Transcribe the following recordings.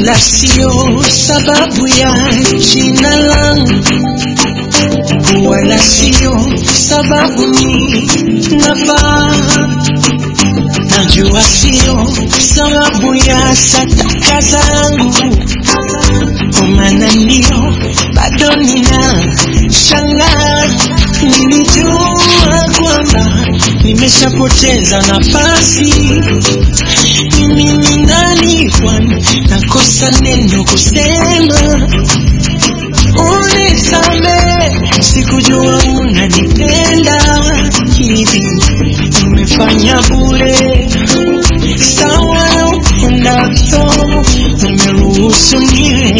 wala sio sababu ya jina langu, wala sio sababu ni nafaa. Najua sio sababu ya sadaka zangu, kwa maana ndio bado nina shangaa. Nilijua kwamba nimeshapoteza nafasi mimi ni nani kwani nakosa neno kusema unisame sikujua unanipenda hivi umefanya bure sawa na upendavyo umeruhusu niwe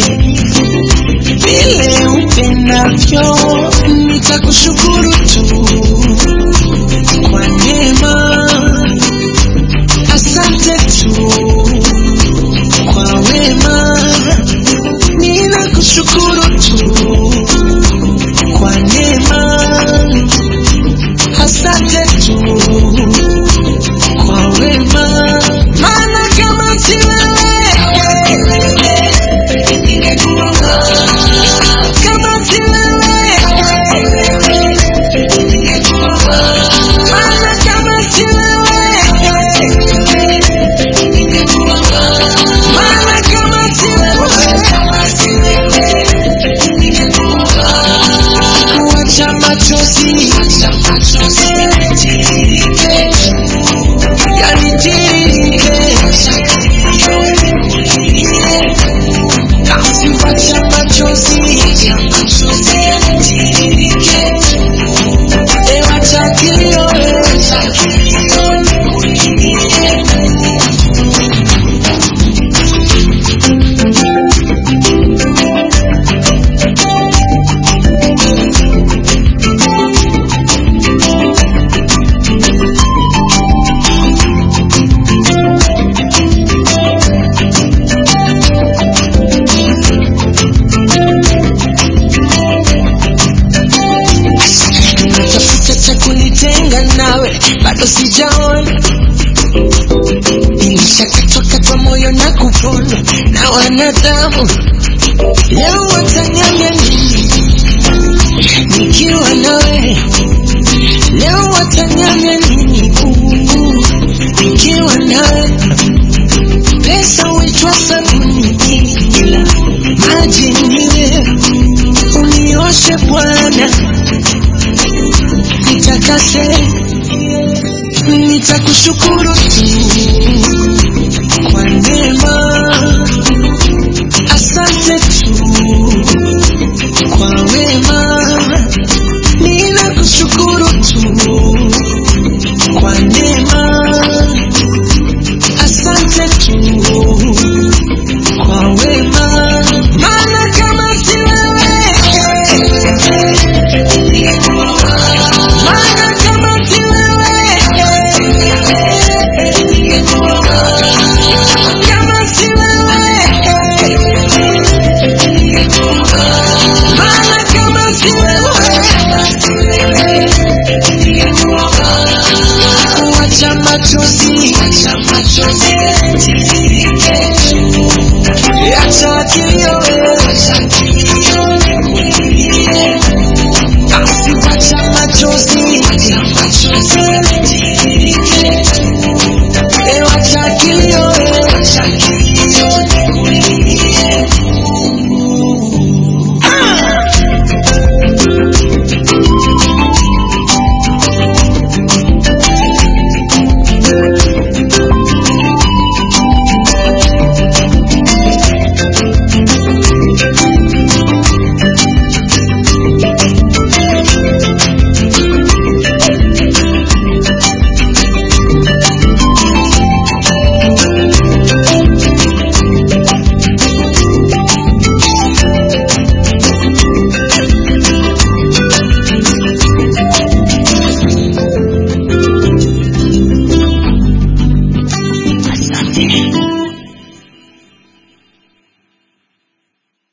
vile upendavyo nitakushukuru tu kwa neema asante tu kwa wema, ninakushukuru tu kwa neema, asante tu kwa wema, maana kama si wewe kama si wewe maana kama si wewe maana kama si wewe kuacha machozi yanitiririke basi wacha machozi ewacha kilio natafuta cha kunitenga nawe bado sijaona nilishakatwakatwa moyo na kupona na wanadamu leo watanyanya nini nikiwa nawe leo watanyanya nini Uu, nikiwa nawe pesa huitwa sabuni ila maji niwe unioshe bwana nitakase nitakushukuru tu kwa neema asante tu kwa wema ninakushukuru tu kwa neema asante tu kwa wema maana kama si wewe maana kama si wewe kama si wewe maana kama si wewe wacha machozi acha kilio basi wacha machozi